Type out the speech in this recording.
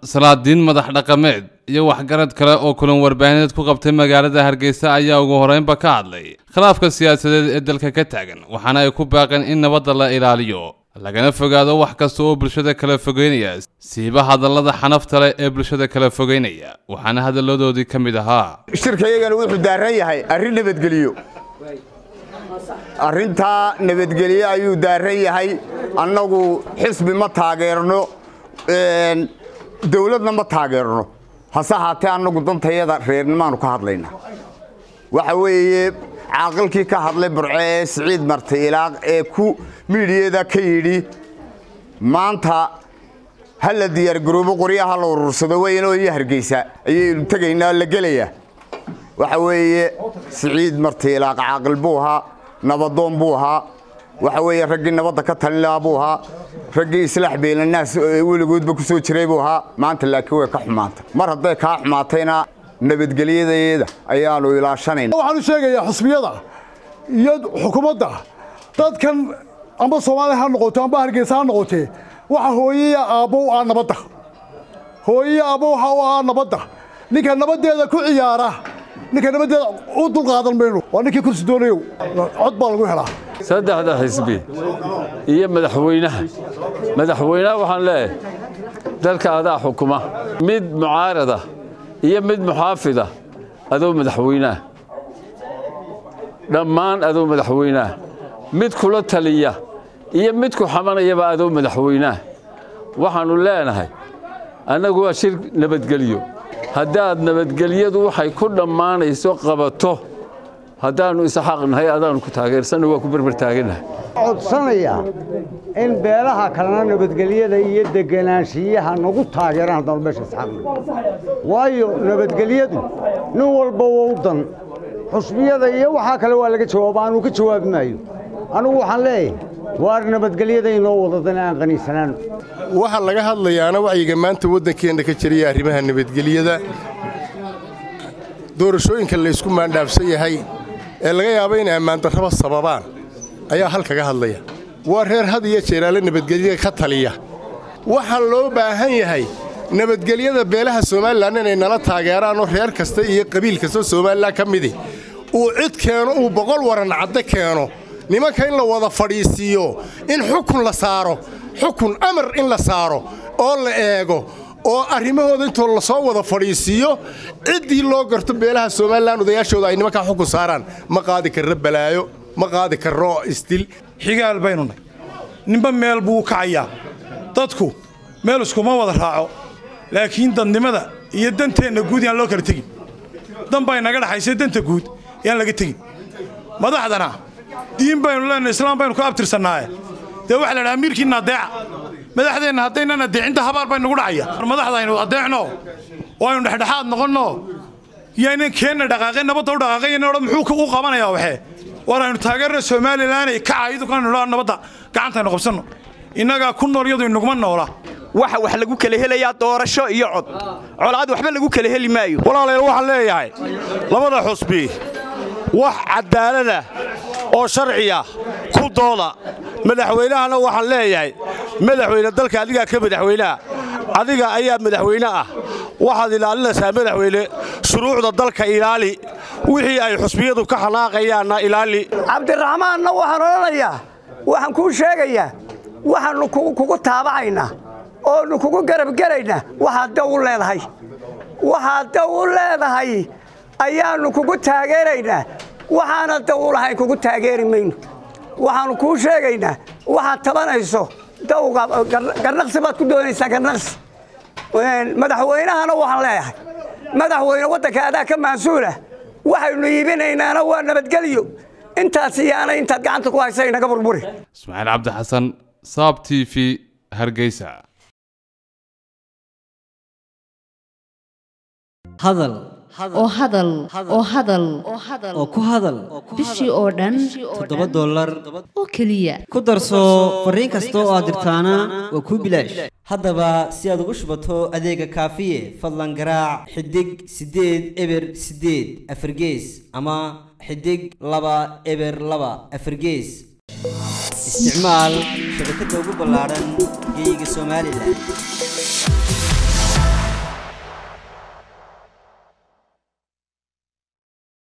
salaadiin madax dhaqameed iyo waxgarad kale oo kulan warbaahineed ku qabtay magaalada hargeysa ayaa ugu horeynba ka hadlay khilaafka siyaasadeed ee dalka ka taagan waxaana ay ku baaqeen in nabadda la ilaaliyo lagana fogaado wax kasta oo bulshada kala fogeynaya siiba hadallada xanafta leh ee bulshada kala fogeynaya waxaana hadalladoodii ka mid ahaa shirkayagana wuxuu daaran yahay arrin nabadgeliyo arrintaa nabadgelyo ayuu daaran yahay annagu xisbi ma taageerno dawladna ma taageerno hase ahaatee annagu dantayada reernimaanu ka hadlayna waxa weeye caaqilkii ka hadlay burco ee siciid marti ilaaq ee ku miidhiyada ka yidhi maanta ha la diyaargaroobo qoryaha la urursado weynoo iyo hargeysa ayaynu tegaynaa la gelayaa waxa weeye siciid marti ilaaq caaqil buu ahaa nabadoon buu ahaa waxa weeye raggii nabadda ka talin lahaa buu ahaa raggii islaax beelanaas weligoodba ku soo jiray buu ahaa maanta laakiin way ka xumaantay mar hadday kaa xumaatayna nabadgelyadeeda ayaanu ilaashanayna waxaan u sheegayaa xusbiyada iyo xukuumadda dadkan amba soomaaliya ha noqoto amba hargeysa ha noqotee waxa hooyaya aabbow ah nabadda hooyaya aabbow waxa u ah nabadda ninka nabaddeeda ku ciyaara ninka nabaddeeda u dulqaadan mayno waa ninkii kursi doonayow cod baa lagu helaa saddexda xisbi iyo madaxweynaha madaxweynaha waxaan leeyahay dalka adaa xukuma mid mucaarada iyo mid muxaafida adoo madaxweynaha dhammaan adoo madaxweynaha mid kula taliya iyo mid ku xamanayaba adoo madaxweynaha waxaannu leenahay annagu waa shir nabadgelyo haddaad nabadgelyadu waxay ku dhammaanayso qabato haddaannu isxaqnahay adaannu ku taageersanna waa ku berber taagannahay codsanaya in beelaha kalena nabadgelyada iyo deganaanshiyaha nagu taageeraan haddaanu meesha isxaqna waayo nabadgelyadu nin walba waa u dan xusbiyada iyo waxaa kale waa laga jawaaba aanuu ka jawaabi maayo anugu waxaan leeyahay waar nabadgelyada inoo wadadan aan qaniisanaano waxaa laga hadlayaana wacyiga maanta waddankeenna ka jiraya arrimaha nabadgelyada doorashooyinka laysku maandhaafsan yahay ee laga yaabo inay ammaandarraba sababaan ayaa hal kaga hadlaya waa reer had iyo jeeraale nabadgelyada ka taliya waxaa loo baahan yahay nabadgelyada beelaha somalilan inay nala taageeraanoo reer kasta iyo qabiil kasta somalilan ka midi uu cid keeno uu boqol waran cadde keeno nimanka in la wada fadhiisiiyo in xukun la saaro xukun amar in la saaro oo la eego oo arrimahooda intoo lasoo wada fadhiisiiyo ciddii loo garto beelaha somalilan odayaashooda ay nimankaa xukun saaraan ma qaadi karro balaayo ma qaadi karro isdil xigaal baynu nay ninba meel buu u kacayaa dadku meel iskuma wada raaco laakiin dadnimada iyo danteenna guud yaan loo kala tegin dan baa inaga dhaxaysa danta guud yaan laga tegin madaxdana diin baynu leenahay islaam baynu ka abtirsannaaye dee waxa la dhaha amiirkiinna adeeca madaxdeenna haddaynan adeecinta habaar bay nagu dhacaya madaxdaynu adeecno oo aynu dhexdhexaad noqonno yaynan keenna dhaqaaqeen nabadda u dhaqaaqayna odhan muxuu u qabanayaa waxee war aynu taageerna somalilanay kacaydu kanu nabadda gacantaynu qabsanno innagaa ku nool iyadu inaguma noola waxa wax lagu kala helayaa doorasho iyo cod colaad waxba lagu kala heli maayo walaalayaal waxaan leeyahay labada xusbi wax cadaalada oo sharciya ku dooda madaxweynahana waxaan leeyahay madaxweyne dalka adigaa ka madaxweynaha adiga ayaa madaxweyne ah waxaad ilaalinaysaa madaxweyne shuruucda dalka ilaali wixii ay xusbiyadu ka xanaaqayaanna ilaali cabdiraxmaanna waxaan odhanayaa waxaan kuu sheegayaa waxaannu kugu taabacaynaa oonu kugu garabgelaynaa waxaad daw u leedahay waxaad daw u leedahay ayaannu kugu taageeraynaa waxaana daw u lahayn kugu taageeri mayno waxaannu kuu sheegaynaa waxaad tabanayso dawga garnaqsi baad ku doonaysaa garnaqsi madaxweynahana waxaan leeyahay madaxweyne waddanka adaa ka maansuula waxaynu iibinaynaana waa nabadgelyo intaas iyaana intaad gacanta ku haysa inaga burburi ismaaciil cabdi xasan saab t v hargeysa hadal oo hadal oo hadal oo ku hadal bishii oo dhan toddoba dollar oo keliya ku darso fariin kasta oo aad dirtaana waa kuu bilaash haddaba si aad ugu shubato adeega kaafiye fadlan garaac xidig siddeed eber siddeed afargees ama xidig laba eber laba afargees isticmaal shabakadda ugu ballaaran geeyiga somalilan